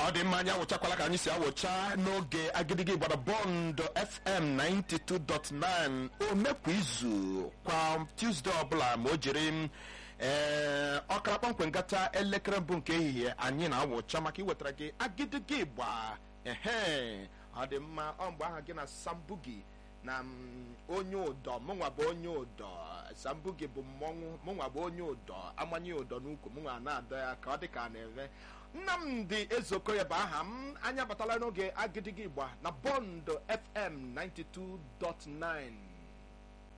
ọ dị mma anyị awụchakwala ka anyị si awụcha n'oge agidigi gbara bọndụ fm 92.9 omekwa izu kwa tuzdee ọbụla ma o jiri m ee ọkara kpọmkwem gata elekere mbụ nke ehihie anyị na-awụcha maka iwetara gị agidigi gba ehe ọ dị mma ọ mgbe aha gị na sambugi na mm, onye ụdọ mụnwa bụ onye ụdọ sambugi bụ mmọnwụ mụnwa bụ onye ụdọ amanye ụdọ n'ukwu mụnwa na-adọ ya ka ọ dị ka a na-eme nnamdị ezeokoye bụ aha m anyị abatala n'oge agidigi igba na bọndụ fm 92.9